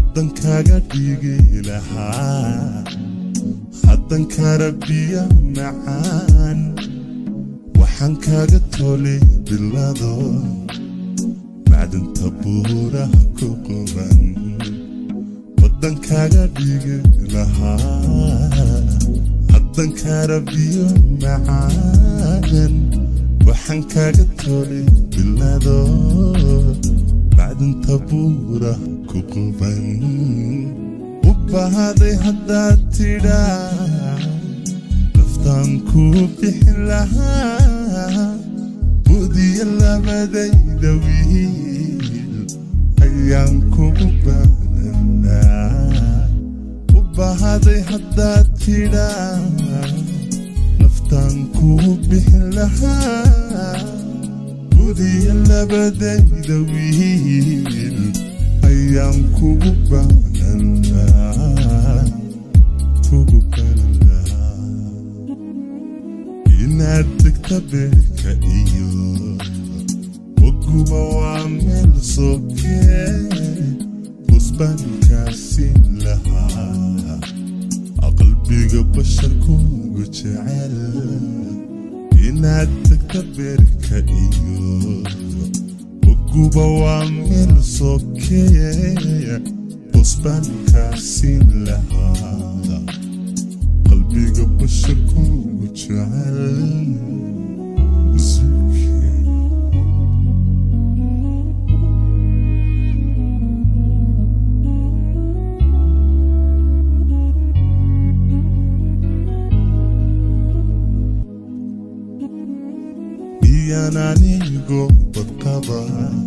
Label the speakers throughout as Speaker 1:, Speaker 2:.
Speaker 1: waddankaaga dhigi lahaa haddankara biya macaan waxaan kaaga tolay bilado macdanta buuraha ku quban waddankaaga dhigi lahaa haddankara biyo macaan waxaan kaaga tolay bilado macdanta buuraha ku quban u bahaday haddaad tidhaa naftaan kuu bixin lahaa budiya labadayda wiil ayaan kugu baananaa u bahaday haddaad tidhaa naftaan kuu bixin lahaa budiya labadayda wiil ayaan kugu baananaa kugu baananaa inaad degta beerka iyo waguba waa meel sokee busbaankaasiin lahaa qalbiga basharkuugu jecel inaad degta beerka iyo waguba waa meel sokee busbaankaasiin lahaa qalbiga basharkuugu jecel iyaan anigo badqaba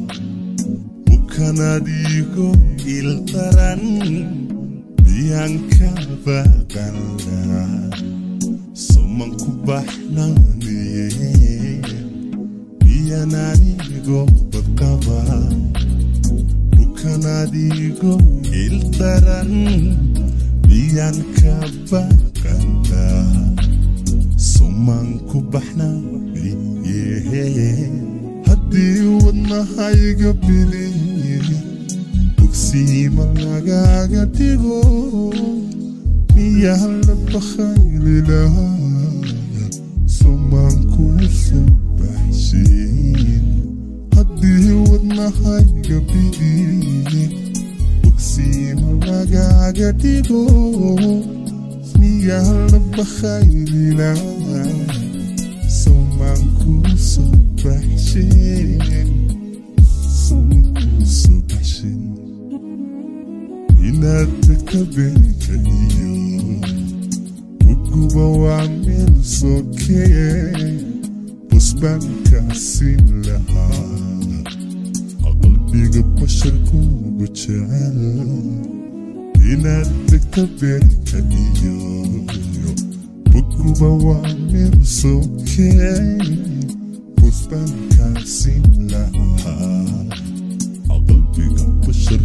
Speaker 1: bukanadigo ildaran biyaan ka baqanla suman ku baxnaaniye biyaan anigo badqaba bukanadigo ildaran biyaan ka baqanla suman ku baxnaaniye haddii wadnahayga biliye bogsiima lagaaga dhigo miyaa la bakhaylilahaa sumaan kuu soo baxshiin haddii wadnahayga biliye bogsiima lagaaga dhigo miyaa la bakhaylilahaa sumaan kuu soo baxshiin sumaan kuu soo baxshiin inaad degta beerka iyo uguba waa meel sokee busbaankaasiin lahaa qalbiga basharkuugu jecel inaad degta beerka iyo uguba waa meel sokee busbaankaasiin lahaa qalbiga bashar